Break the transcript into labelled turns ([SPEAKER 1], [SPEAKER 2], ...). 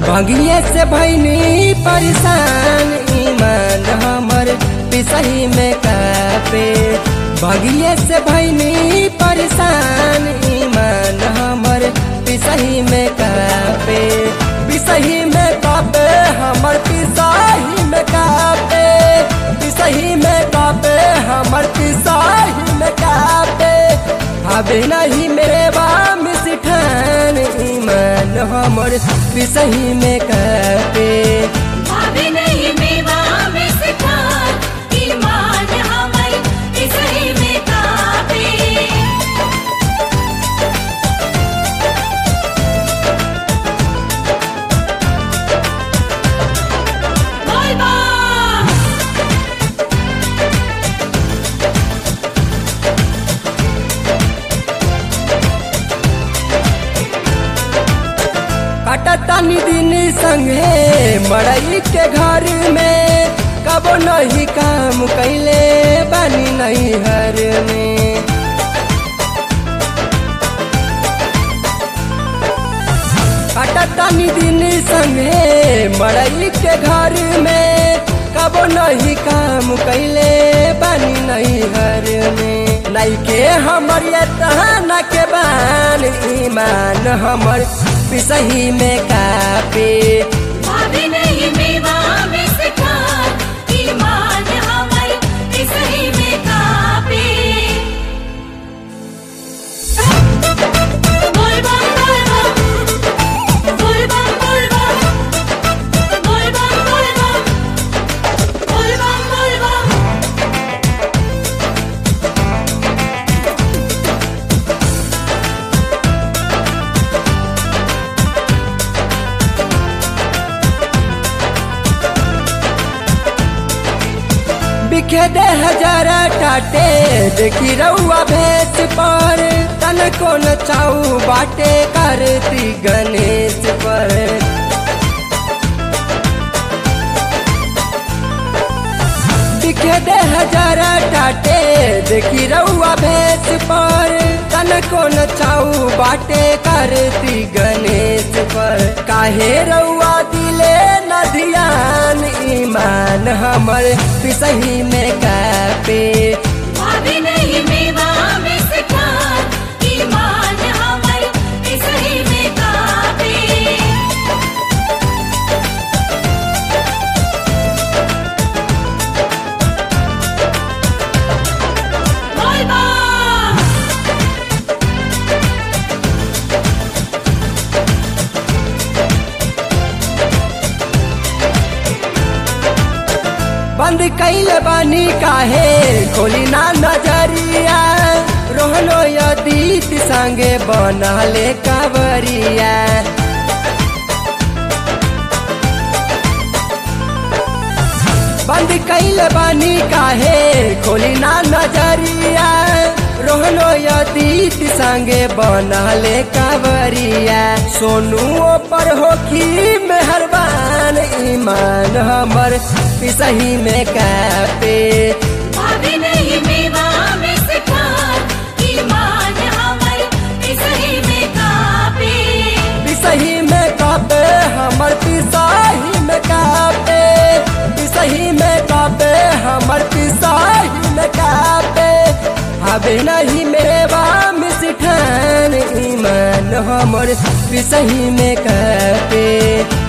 [SPEAKER 1] भंगिए से भैनी परेशान ईमान हमर पिसही में कापे भंगिए से भैनी परेशान ईमान हमर पिसही में कापे पिसही में कापे हमर पिसही में कापे पिसही में कापे हमर पिसही में कापे हबे नहीं मेरे बाम सिठान ईमान हमर पिसही में कापे
[SPEAKER 2] भाभी नहीं मेवा में सिखार ईमान हमर इसही में काबे बोल बा
[SPEAKER 1] कटतानी दिन संगे मड़ई के घर में कबो नहीं काम कैले बानी नहीं हर में कटतानी दिन संगे मड़ई के घर में कबो नहीं काम कैले बानी नहीं हर में नहीं के हमर ये तहना के बान ईमान हमर पिसही में कापे
[SPEAKER 2] भाभी नहीं मेवा में सिखार ईमान हमर इसही में काबे बोल बम बोल बम बोल बम बोल बम बोल बम बोल बम बोल बम बोल बम
[SPEAKER 1] बिखे दे हजारा टाटे देखी रउआ भेस पर तन को नचाऊ बाटे करती गणेश पर बिखे दे हजारा टाटे देखी रउआ भेस पर तन को नचाऊ बाटे करती गणेश पर काहे रउआ दिले न ध्यान ईमान हमर पिसही में कापे
[SPEAKER 2] भाभी नहीं मेवा में सिखार ईमान हमर इसही में काबे बोल बा
[SPEAKER 1] बंद कैल बानी काहे खोली ना नजरिया रोहनो यदीत संगे बनले कावरिया बंद कैल बानी काहे खोली ना नजरिया रोहनो यदीत संगे बनले कावरिया सोनू पर होखी मेहरबान ईमान हमर पिसही में कापे
[SPEAKER 2] भाभी नहीं मेवा में सिखार ईमान हमर इसही में काबे
[SPEAKER 1] पिसही में कापे हमर पिसाही में कापे पिसही में कापे हमर पिसाही में कापे हबे नहीं मेरे बाम सिठान ईमान हमर पिसही में कापे